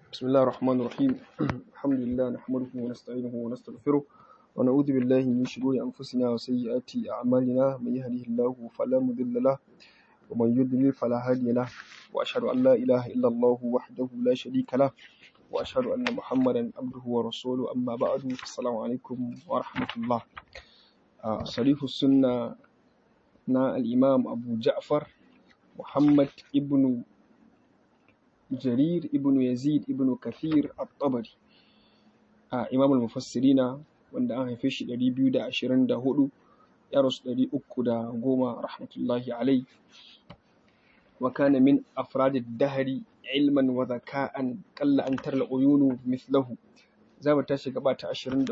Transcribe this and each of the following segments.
بسم الله الرحمن الرحيم الحمد لله نحمده ونستعينه ونستغفره ونعوذ بالله من شرور أنفسنا وسيئات أعمالنا من يهده الله فلا مضل له ومن يضلل فلا هادي له وأشهد أن لا إله إلا الله وحده لا شريك له وأشهد أن محمدا عبده ورسوله أما بعد السلام عليكم ورحمة الله آه، صريح السنة نا الإمام أبو جعفر محمد ابن jarir ibn yazid ibn kathir at-tabari a imam al-mufassirina wanda an haife shi 224 ya rasu 310 rahmatullahi alai wa kana min afrad ad-dahri ilman wa zaka'an qalla an tarla uyunu mithlahu za mu tashi gaba ta 24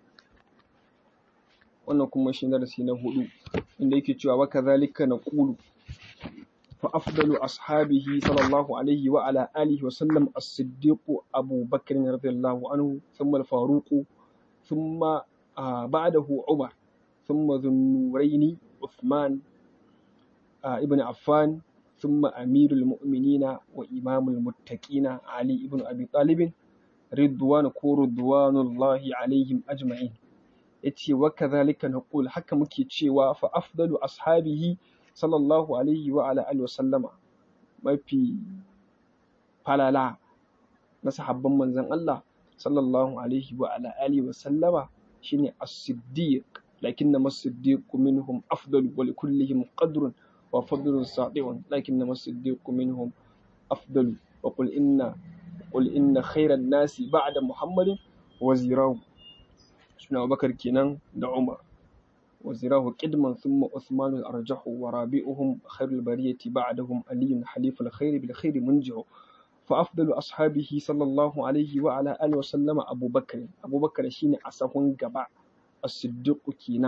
wannan kuma shi darasi na hudu inda yake cewa wa kadhalika naqulu فأفضل أصحابه صلى الله عليه وعلى آله وسلم الصديق أبو بكر رضي الله عنه ثم الفاروق ثم آه بعده عمر ثم ذو النورين عثمان آه ابن عفان ثم أمير المؤمنين وإمام المتقين علي ابن أبي طالب رضوان رضوان الله عليهم أجمعين يتي وكذلك نقول حكم كي فأفضل أصحابه sallallahu alaihi wa ala alihi wa sallama mafi falala na sahabban manzon Allah sallallahu alaihi wa ala alihi wa sallama shine as-siddiq lakinna as-siddiq minhum afdalu wa likullihim qadrun wa fadlun sati'un lakinna as-siddiq minhum afdalu wa qul inna qul inna khayran nasi ba'da muhammadin wazirahu suna Abubakar kenan da Umar وزراه قدما ثم عثمان الأرجح ورابئهم خير البرية بعدهم علي حليف الخير بالخير منجع فأفضل أصحابه صلى الله عليه وعلى آله وسلم أبو بكر أبو بكر شين أسهون قبع الصديق كينا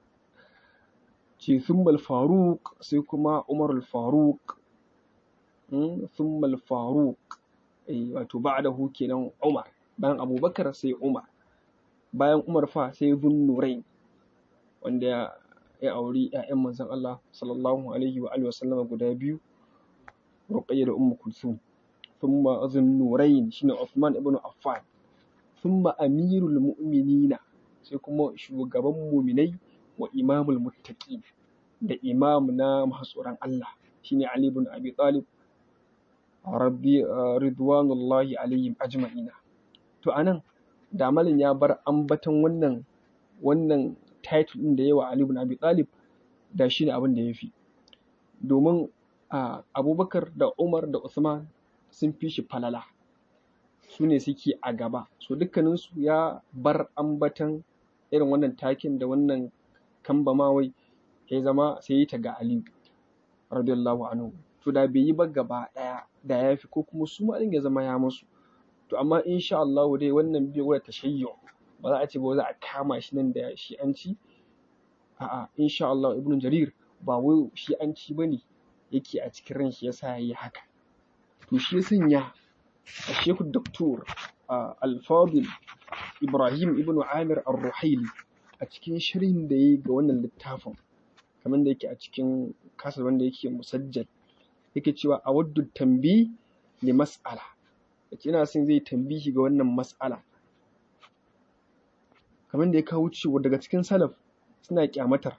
ثم الفاروق سيكما عمر الفاروق ثم الفاروق أي بعده كينا عمر بان أبو بكر سي عمر bayan Umar fa sai Zunnurain wanda ya auri ‘ya'yan manzon Allah sallallahu alaihi wa alihi wasallama guda biyu Ruqayya da Ummu Kulsum thumma Zunnurain shine Uthman ibn Affan thumma Amirul Mu'minina sai kuma shugaban muminai wa imamul muttaqin da imam na masu tsoron Allah shine Ali ibn Abi Talib rabbi ridwanullahi alaihim ajma'ina to anan da malin ya bar ambaton wannan wannan title ɗin da yawa Ali ibn Abi Talib da shi ne abin da ya fi domin Abubakar da Umar da Usman sun fi shi falala su ne suke a gaba so dukkaninsu ya bar ambatan irin wannan takin da wannan kambamawai ya zama sai yi ta ga Ali radiyallahu anhu to da bai yi ba gaba ɗaya da ya fi ko kuma su ma ya zama ya musu to amma insha Allah dai wannan bai wada tashayyu ba za a ce ba za a kama shi nan da shi'anci a'a insha Allah ibn jarir ba wai shi'anci bane yake a cikin ran shi yasa yayi haka to shi sanya a shehu doktor al-fadil ibrahim ibn amir ar-ruhaili a cikin shirin da yayi ga wannan littafin kamar da yake a cikin kasar wanda yake musajjal yake cewa a waddu tambi li mas'ala yace ina son zai tambihi ga wannan mas'ala kamar da ya kawo cewa daga cikin salaf suna kyamatar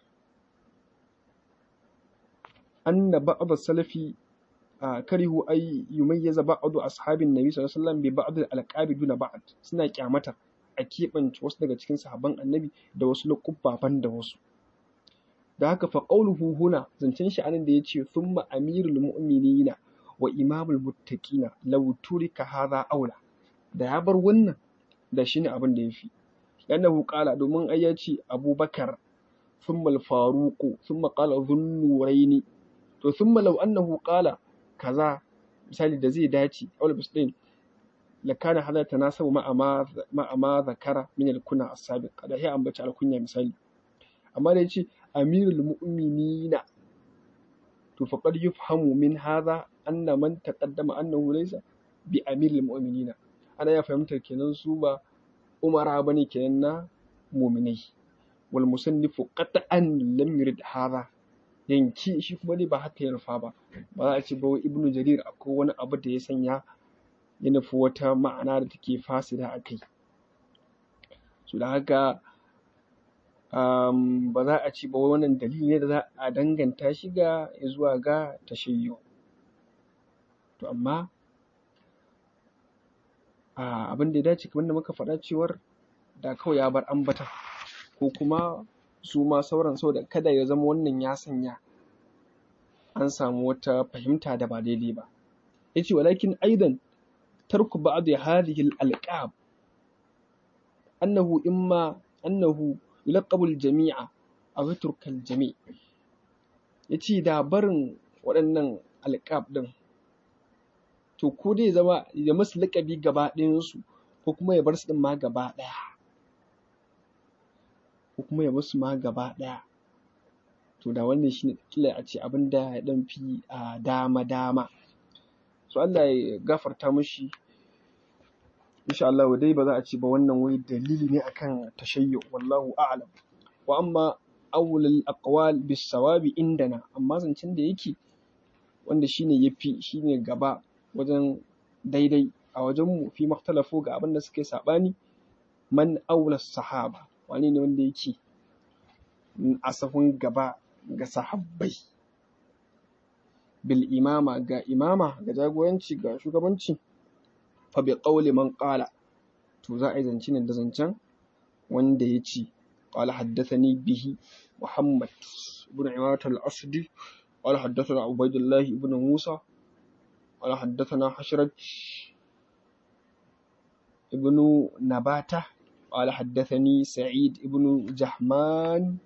anna ba'd salafi karihu ay yumayyiza ba'd ashabin nabi sallallahu alaihi wasallam bi ba'd al-alqabi duna ba'd suna kyamatar a keɓance wasu daga cikin sahabban annabi da wasu lukubbafan da wasu da haka fa qawluhu huna zancen shi anan da yace thumma amirul mu'minina wa imamul muttaqina law turika hadha aula da ya bar wannan da shine abin da yafi لأنه قال دومن أياتي أبو بكر ثم الفاروق ثم قال ذو النورين to ثم لو أنه قال كذا misali da zai dace aul bisdin la kana hada tanasabu ma ma ma ma zakara min al kuna as-sabiq da ya ambaci al kunya misali amma da yace amirul mu'minina to faqad yufhamu min hadha anna man taqaddama annahu laysa bi amirul mu'minina ana ya fahimtar kenan su ba umara bane kenan na muminai wal musannifu qat'an lam yurid hadha yanki shi kuma dai ba haka ya rufa ba ba za a ce ba ibnu jarir akwai wani abu da ya sanya ya nufi wata ma'ana da take fasida a kai so da haka um, ba za a ci ba wannan dalili ne da za a danganta shi ga zuwa ga tashayyu to amma a abin da ya dace kamar da muka faɗa cewar da kawai ya bar ambata ko kuma su ma sauran saboda kada ya zama wannan ya sanya an samu wata fahimta da ba daidai ba yace walakin aidan tarku ba'd hadhihi al-alqab annahu imma annahu yulaqabu al-jami'a aw yatruka al-jami' yace da barin waɗannan alqab din to ko dai zama ya masu laƙabi gaba ɗayansu ko kuma ya bar su ɗin ma gaba ɗaya ko kuma ya musu ma gaba ɗaya to da wannan shine kila a ce abin da ya ɗan fi a dama dama so Allah ya gafarta mishi insha Allah dai ba za a ce ba wannan wai dalili ne akan tashayyu wallahu a'lam wa amma awwalul aqwal bis sawabi indana amma zancen da yake wanda shine yafi shine gaba wajen daidai a wajenmu fi makhtalafu ga abin da suke saɓani man aula sahaba wani ne wanda yake a sahun gaba ga sahabbai bil imama ga imama ga jagoranci ga shugabanci fa bi qawli man qala to za a yi zance ne da zancen wanda ya ce qala haddathani bihi muhammad ibn imarat al-asdi qala haddathana ubaydullah ibn musa قال حدثنا حشرج ابن نباتة قال حدثني سعيد ابن جهمان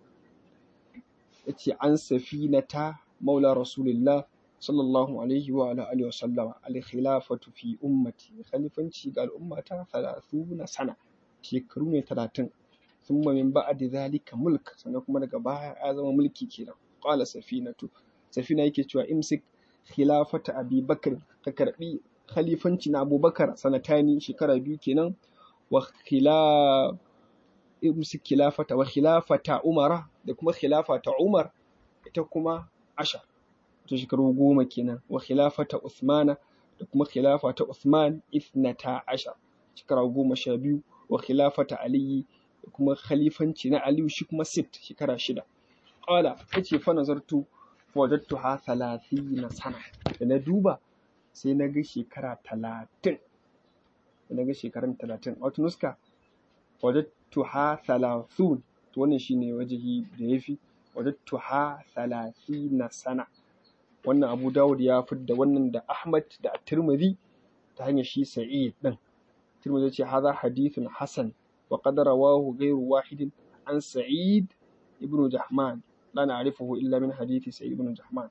عن سفينة مولى رسول الله صلى الله عليه وعلى آله وسلم الخلافة في أمتي خليفة قال أمة ثلاثون سنة شكرون ثلاثين ثم من بعد ذلك ملك سنكم لك باها أعظم ملكي كده قال سفينة سفينة يكي امسك khilafata abi bakar ka karbi khalifanci na abubakar sanatani shekara biyu kenan wa khila imsi khilafata wa khilafata umara da kuma khilafata umar ita kuma ashar to shekaru goma kenan wa khilafata usmana da kuma khilafata usman ithnata ashar shekara goma sha biyu wa khilafata aliyi da kuma khalifanci na aliyu shi kuma sit shekara shida qala yace fa nazartu wajattuha thalathina sana da na duba sai na ga shekara talatin da na ga shekarun talatin wato nuska wajattuha thalathun to wannan shine wajihi da yafi wajattuha thalathina sana wannan Abu Dawud ya fidda wannan da Ahmad da Tirmidhi ta hanyar shi Sa'id din Tirmidhi ya ce hadha hadithun hasan wa qad rawahu ghayru wahidin an Sa'id ibn Jahman la na'rifuhu illa min hadithi Sa'id ibn Jahman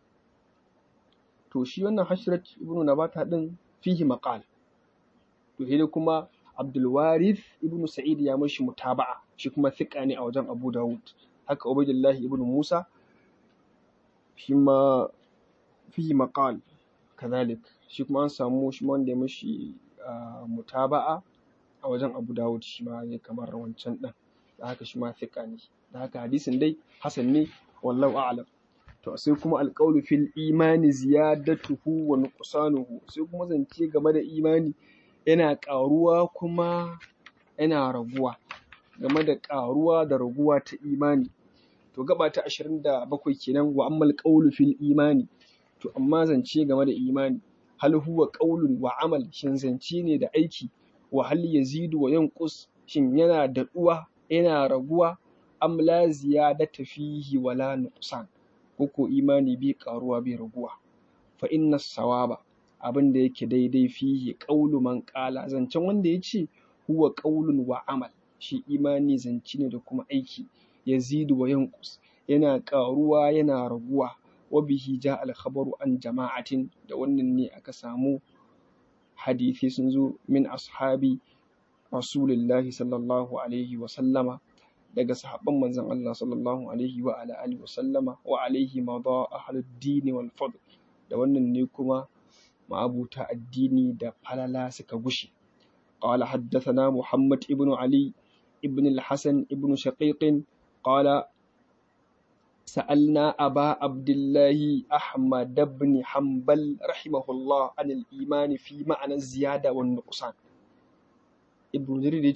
to shi wannan Hashrat ibn Nabata din fihi maqal to sai kuma Abdul Warith ibn Sa'id ya mashi mutaba'a shi kuma thiqa ne a wajen Abu Dawud haka Ubaydullah ibn Musa shi ma fihi maqal kadhalik shi kuma an samu shi wanda ya mashi mutaba'a a wajen Abu Dawud shi ma ne kamar wancan din da haka shi ma thiqa ne da haka hadisin dai hasan ne wallahu a'lam to sai kuma alqawlu fil imani ziyadatuhu wa nuqsanuhu sai kuma zance game da imani yana ƙaruwa kuma yana raguwa game da ƙaruwa da raguwa ta imani to gaba ta 27 kenan wa ammal qawlu fil imani to amma zance game da imani hal huwa qawlun wa amal shin zance ne da aiki wa hal yazidu wa yanqus shin yana daɗuwa yana raguwa am la ziyadata fihi wala nuqsan koko imani bai karuwa bai raguwa fa inna sawaba abin da yake daidai fihi qaulu man qala zancen wanda yace huwa qaulun wa amal shi imani zance ne da kuma aiki yazidu wa yanqus yana karuwa yana raguwa wa bihi ja al khabaru an jama'atin da wannan ne aka samu hadisi sun zo min ashabi rasulillahi sallallahu alaihi wa sallama daga sahabban manzon Allah sallallahu alaihi wa ala alihi wa sallama wa alaihi madha ahlud din wal fadl da wannan ne kuma ma'abuta addini da falala suka gushe قال حدثنا محمد ابن علي ابن الحسن ابن شقيق قال سألنا أبا عبد الله أحمد بن حنبل رحمه الله عن الإيمان في معنى الزيادة والنقصان ابن جرير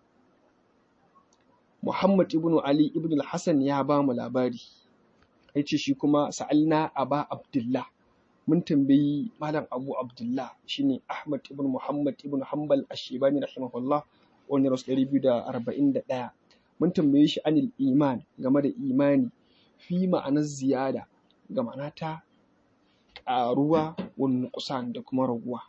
محمد ابن علي ابن الحسن يا بام labari yace shi kuma sa'alna aba abdullah mun tambayi malam abu abdullah shine ahmad ibn muhammad ibn hanbal ash-shibani rahimahullah wani rasu 241 mun tambaye shi anil iman game da imani fi ma'anar ziyada ga ma'ana ta ƙaruwa wani kusan da kuma raguwa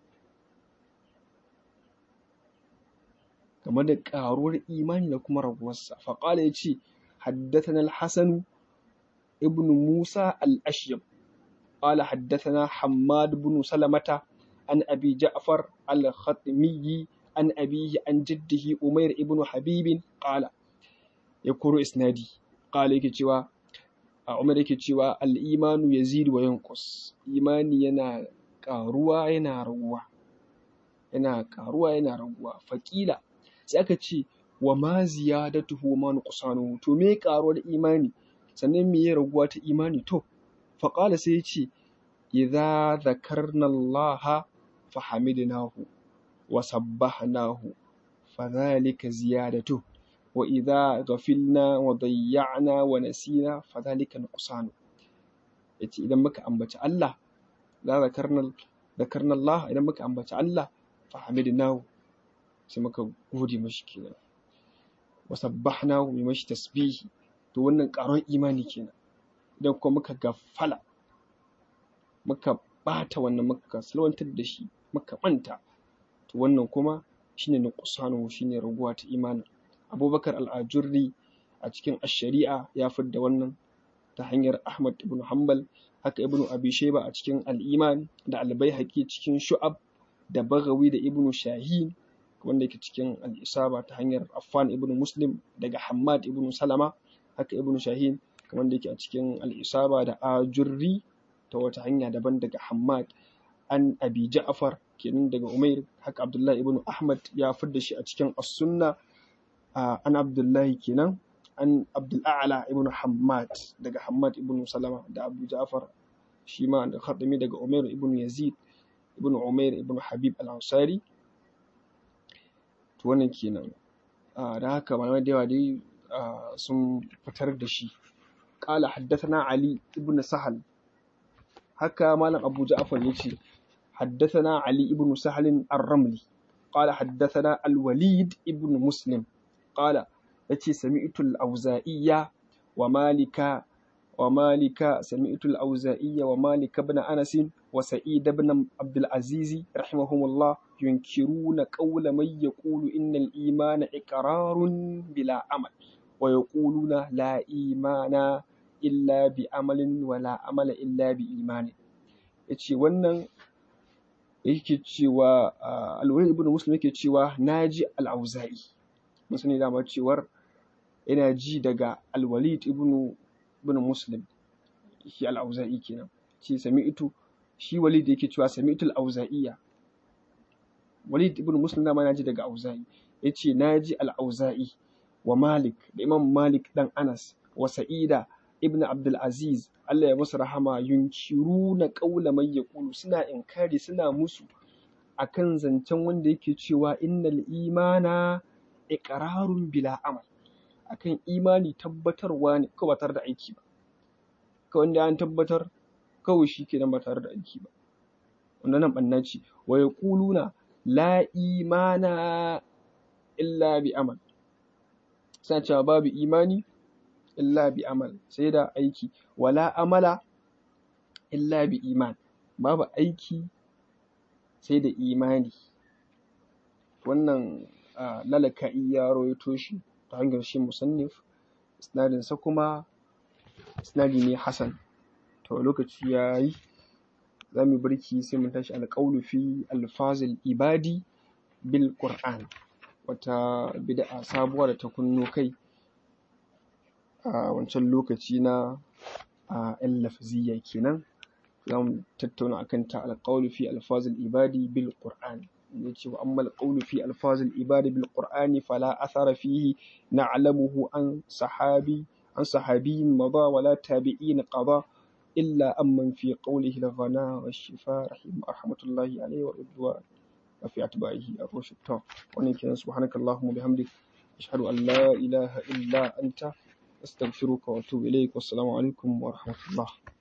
game da ƙaruwar imani da kuma raguwarsa faƙala ya ce haddatana al-hasan ibn musa al-ashyab قال حدثنا حماد بن سلمة عن أبي جعفر الخطمي عن أبيه عن جده أمير ابن حبيب قال يقول إسنادي قال يكي a umar yake cewa al'imanu ya zidu wa yankus imani yana ƙaruwa yana raguwa yana ƙaruwa yana raguwa faƙila sai aka ce wa ma ziyadatuhu ma nuqsanu to me ƙaruwar imani sannan me ya raguwa ta imani to faƙala sai ya ce idza dhakarna Allah fa hamidnahu wa sabbahnahu fa dhalika ziyadatuhu وإذا غفلنا وضيعنا ونسينا فذلك نقصان yace idan muka ambaci Allah la zakarna zakarna Allah idan muka ambaci Allah fa hamidnahu sai muka gode mashi kenan wa sabbahnahu mai mashi tasbihi to wannan karon imani kenan idan kuma muka gafala muka bata wannan muka salwantar da shi muka manta to wannan kuma shine nuqsanu shine raguwa ta imani abubakar al'ajurri a cikin ashari'a ya fidda wannan ta hanyar ahmad ibn hanbal haka ibn abi sheba a cikin al'iman da albaihaqi cikin shu'ab da bagawi da ibn shahin wanda yake cikin al'isaba ta hanyar affan ibn muslim daga hammad ibn salama haka ibn shahin wanda yake a cikin al'isaba da ajurri ta wata hanya daban daga hammad an abi ja'far kenan daga umair haka abdullahi ibn ahmad ya fidda shi a cikin as-sunna an abdullahi kenan an abdul'ala ibn hammad daga hammad ibn salama da abu ja'far shi ma da khatami daga umair ibn yazid ibn umair ibn habib al-ansari to wannan kenan da haka malamai da yawa dai sun fitar da shi qala haddathana ali ibn sahal haka malam abu ja'far yace haddathana ali ibn sahal ar-ramli قال حدثنا الوليد ابن مسلم قال yace sami'tul auza'iyya wa malika wa malika sami'tul auza'iyya wa malika ibn anas wa sa'id ibn abdul aziz rahimahumullah yunkiruna qawla man yaqulu innal imana iqrarun bila amal wa yaquluna la imana illa bi amalin wa la amala illa bi imani yace wannan yake cewa alwali ibn muslim yake cewa naji al-auza'i mun sani dama cewar yana ji daga alwalid ibn ibn muslim shi al-auza'i kenan ce sami'tu shi walid yake cewa sami'tu al-auza'iyya walid ibn muslim dama yana ji daga auza'i yace naji al-auza'i wa malik da imam malik dan anas wa sa'ida ibn abdul aziz Allah ya musu rahama yunkiruna qawla man yaqulu suna inkari suna musu akan zancen wanda yake cewa innal imana iqrarun bila amal akan imani tabbatarwa ne kawai ba tare da aiki ba kawai wanda an tabbatar kawai shi kenan ba tare da aiki ba wannan nan banna ce wa yaquluna la imana illa bi amal suna cewa babu imani illa bi amal sai da aiki wala amala illa bi iman babu aiki sai da imani wannan lalaka'i ya rawaito shi ta hanyar shi musannif isnadinsa kuma isnadi ne hasan to lokaci ya yi za mu barki sai mun tashi alƙawlu fi alfazil ibadi bil qur'an wata bid'a sabuwa da ta kunno kai a wancan lokaci na a yan lafziya kenan za mu tattauna akan ta alƙawlu fi alfazil ibadi bil qur'an yace wa amma alqawlu fi alfazil ibadi bil qur'ani fala athara fihi na'lamuhu an sahabi عن صحابي مضى ولا تابعين قضى إلا أمن في قوله الغنى والشفاء رحمه رحمة الله عليه والرضوان وفي أتباعه الرشد ونكن سبحانك اللهم وبحمدك أشهد أن لا إله إلا أنت أستغفرك وأتوب إليك والسلام عليكم ورحمة الله